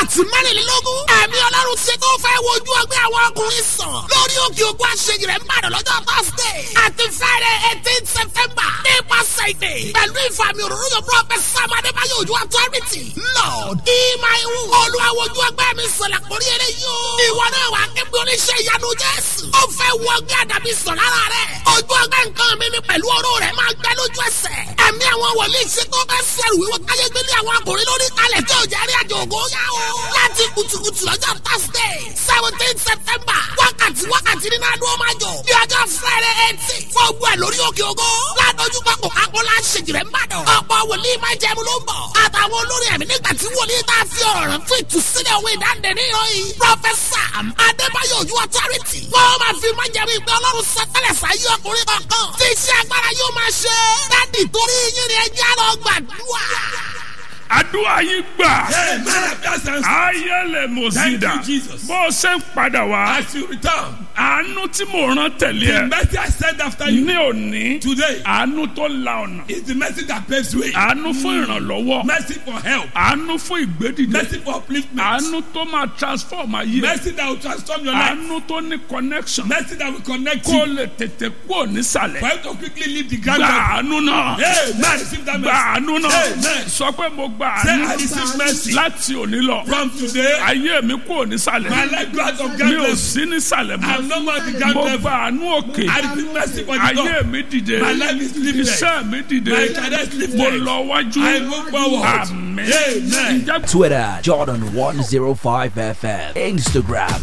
wákàtí mẹ́rìnlélógún ẹ̀mí ọlọ́run ṣe tó fẹ́ wojú ọgbẹ́ àwọn ọkùnrin sàn lórí òkè òkú àṣeyìí rẹ̀ ń bàdàn lọ́jọ́ thursday àti friday eighteen september nípasẹ̀ ìdè pẹ̀lú ìfàmì òróró yóò prophet sam adébáyọ̀ ojú authority lord ìmáìwù olùwàwòjú ọgbẹ́ mi sọ̀rọ̀ àkórí eré yóò ìwọ náà wà kébí oníṣẹ́ ìyanu jésù ó fẹ́ wọ ọgbẹ́ àdàbí sàn lára rẹ̀ ojú ọgbẹ́ nǹkan mi ni pẹ̀lú oró rẹ̀ máa gbẹ lójú ẹsẹ̀ ẹ̀mí àwọn wòlíì ṣe tó fẹ́ sẹ́rù wíwọ́ káyé gbélé àwọn akùnrin lórí kalẹ̀ tí ò jẹ́ rí àjò ògo yá o láti kùtùkùtù lọ́jọ́ thursday seventeen september wákàtí wákàtí nínú adúlọ́ máa jọ ní ọjọ́ friday eighteen fún ogun ẹ̀ lórí òkè ògo ládójú pápó akọ́lá ṣèjìrẹ́ ńbàdàn ọ̀pọ̀ wòlíì máa jẹun ló ń bọ̀ àtàwọn olórí ẹ̀mí nígbà tí wòlíì tá a fi ọ̀rọ̀ rẹ̀ fún ìtúsílẹ̀ òwe ìdáǹdè ní ìròyìn professor adébáyọ̀ ojú authority wọ́n máa fi máa jẹun ìgbẹ́ ọlọ́run sọtẹ́lẹ̀ sáyé ọkùnrin kankan tí iṣẹ́ agbára yóò máa ṣe dádì torí yín ni ẹjẹ́ lọ gbàdúrà àdúrà yìí gbà. Amen. That's answer. ayẹlẹ mọ̀sídà Thank you, Jesus. bó o ṣe ń padà wá As you return, àánú tí mò ń rán tẹ̀lé the ẹ mercy I send after you ní òní today àánú tó la ọ̀nà is the mercy that paves way. àánú fún ìrànlọ́wọ́ Mercy for help. àánú fún ìgbédìde Mercy for upliftment. àánú tó máa transform ayé Mercy that will transform your life. àánú tó ní connection Mercy that will connect kó o you. lè tètè kú nísàlẹ̀ For you to quickly leave the gba ground. àánú náà Amen. Receive that gba mercy. àánú náà Amen. sọ pé mo gba Say, I àánú receive mercy. láti òní lọ From today, ayé mi kú nísàlẹ̀ my life goes of mi ò groundless. sí nísàlẹ̀ mọ́. I'm no more the ground mo level. gba àánú òkè I receive mercy for the ayé God. mi dìde My life is lifted. iṣẹ́ mi dìde My career is lifted. mo lọ wájú I move forward. àmín Amen. Ǹjẹ́ Twitter, Jordan105FM. Instagram,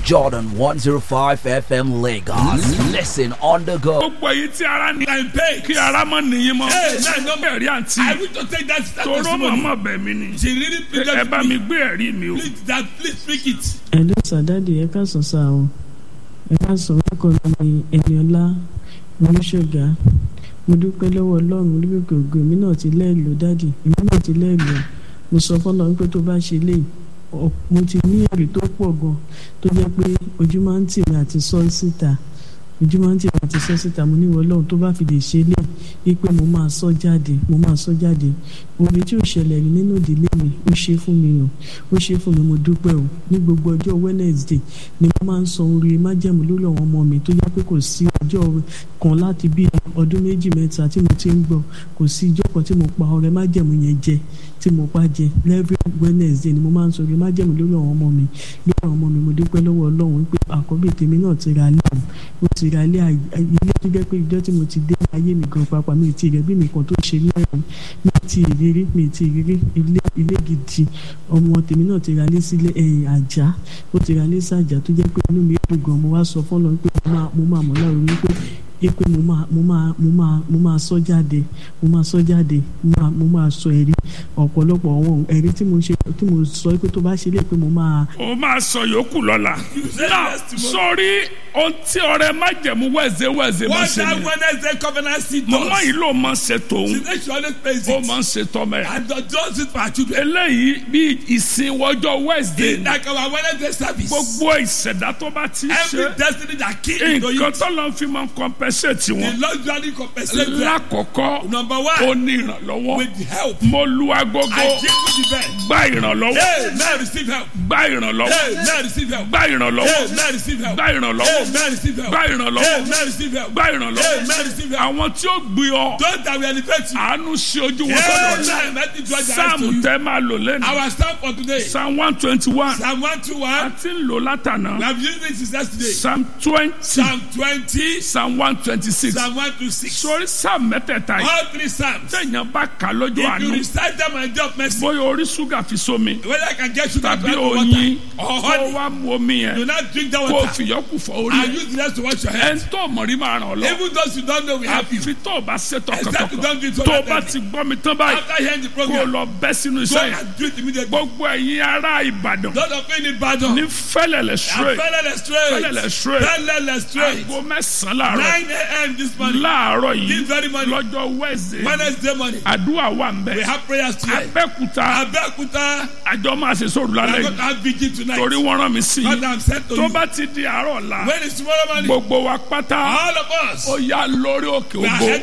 Jordan105FM Lagos. Listen on the go. gbogbo èyí tí ara ní I'm paid. kí ara mọ́ nìyí mọ́ Amen. No more. ẹ̀rí àǹtí I wish to take that that toró testimony. màmá bẹ̀ mí ni She really ẹ pleaded bá with mi me. gbé ẹ̀rí mi o Please, that, please speak it. ẹ̀lú sàdáàdì ẹ káàsán sá o ẹ káàsán orúkọ mi ní ẹniọlá olùṣọgà mo dúpẹ́ lọ́wọ́ ọlọ́run olúbẹ̀kẹ̀ ògo èmi náà ti lẹ́ẹ̀lò dáàdì èmi náà ti lẹ́ẹ̀lò mo sọ fọlọ́run pé tó bá ṣe lè ọ- mo ti ní èrè tó pọ̀ gan tó jẹ́ pé ojú máa ń tì mí àti sọ síta ojú máa ń tì mí àti sọ síta mo ní ìwọ ọlọ́run tó bá fi lè ṣe lè wípé mo máa sọ jáde mo máa sọ jáde oore tí ò ṣẹlẹ̀ rí nínú ìdílé mi ó ṣe fún mi o ó ṣe fún mi mo dúpẹ́ o ní gbogbo ọjọ́ wednesday ni mo máa ń san oore májẹ̀mú lórí àwọn ọmọ mi tó yẹ pé kò sí ọjọ́ kan láti bí ọdún méjì mẹ́ta tí mo ti ń gbọ́ kò sí ijọ́ kan tí mo pa ọrẹ májẹ̀mú yẹn jẹ tí mo pa jẹ every wednesday ni mo máa ń san oore májẹ̀mú lórí àwọn ọmọ mi lórí àwọn ọmọ mi mo dúpẹ́ lọ́wọ́ ọlọ́run pé àkọ́bí tèmi náà ti ra ilé o ó ti ra ilé àyè- ilé tó jẹ́ pé ìjọ́ tí mo ti dé ayé mi gan pàápàá mi ì tí ì rẹ̀ bí mi kan tó ṣe ní ẹ̀rọ mi ì tí ì rírí mi ì tí ì rírí ilé ilé gidi ọmọ tèmi náà ti ra ilé sílé ẹ̀yìn àjà ó ti ra ilé sàjà tó jẹ́ pé inú mi dùn gan mo wá sọ fọ́lọ́ pé mo máa mo máa mọ̀ láàrú ní pé yé pé mo máa mo máa mo máa mo máa sọ jáde mo máa sọ jáde mo máa mo máa sọ ẹ̀rí ọ̀pọ̀lọpọ̀ àwọn ẹ̀rí tí mo ṣe tí mo sọ pé tó bá ṣe lè pé mo máa o máa sọ yòókù lọ́la náà sórí ohun tí ọrẹ májẹ̀mú wẹ̀zẹ̀ wẹ̀zẹ̀ máa What ṣe that ni Wednesday covenant seed mọ̀mọ́ does. yìí ló máa ń ṣe tòun She said she always pays ó it. máa ń ṣe tọ́mẹ̀ And does it for her children. eléyìí bí ìsìn wọjọ́ wednesday In like our Wednesday service. gbogbo ìṣẹ̀dá tó bá ti Every ṣe destiny that came into nǹkan you. tó lọ fi máa ń compensate The wọn Lord usually compensate them. lákọ̀ọ́kọ́ Number ó one, ní ìrànlọ́wọ́ with help. mo lu agogo I give you the best. gba ìrànlọ́wọ́ Hey, man, receive help. gba ìrànlọ́wọ́ Hey, man, receive help. gba ìrànlọ́wọ́ Hey, man, receive help. gba ìrànlọ́wọ́ Hey, man, receive help. gba Hey, ìrànlọ́wọ́ man, receive help. gba Hey, ìrànlọ́wọ́ man, receive help. àwọn tí ó gbé ọ Those that will elevate you. àánú sí ojú wọn Hey, sọ́dọ̀ man, let me draw the eyes to sáàmù you. tẹ́ máa lò lẹ́nu Our stand for today. psalm one twenty one Psalm 121. àti ń lò látànà We have used it since yesterday. psalm twenty Psalm 20. psalm one twenty six Psalm 126. sórí psalm mẹ́tẹ̀ẹ̀ta yìí All three Psalms. tẹ̀yàn bá kà lójú If you àánú recite them and drop mercy, bóyá orí ṣúgà fi sómi whether I can get sugar to tàbí add to oyin water or kó honey, wá mu omi do yẹn not drink that kó water. fìyọ́kù fọ orí And ẹ̀ use the rest to wash your ẹni hands. tó mọ̀rí máa ràn ọ́ lọ Even those who don't know, we help you. àfi tó o bá ṣe Except you tọkàntọkàn don't do it tó o bá wholeheartedly. ti gbọ́ mi tán báyìí After hearing the kó o program, lọ bẹ́ sínú go iṣẹ́ yẹn and do it immediately. gbogbo ẹ̀yin ará ìbàdàn Lord of any battle. ní fẹ́lẹ̀lẹ̀ straight Fẹ́lẹ́lẹ̀ straight. fẹ́lẹ̀lẹ̀ straight Fẹ́lẹ́lẹ̀ straight. aago mẹ́sàn-án láàárọ̀ 9 a.m. this morning. láàárọ̀ yìí This very morning. lọ́jọ́ wẹ́ẹ̀sì Wednesday morning. àdúrà wà ń We bẹ̀ have prayers today. abẹ́kúta Abẹ́òkúta. àjọ máa ṣe sóòrù We are lálẹ́ going to yìí have vigil tonight. torí wọ́n rán mi sí God i I'm sent to tó you. bá ti di àárọ̀ ọ̀la When is tomorrow morning? gbogbo wa pátá All of us. ó yá lórí òkè We are ògo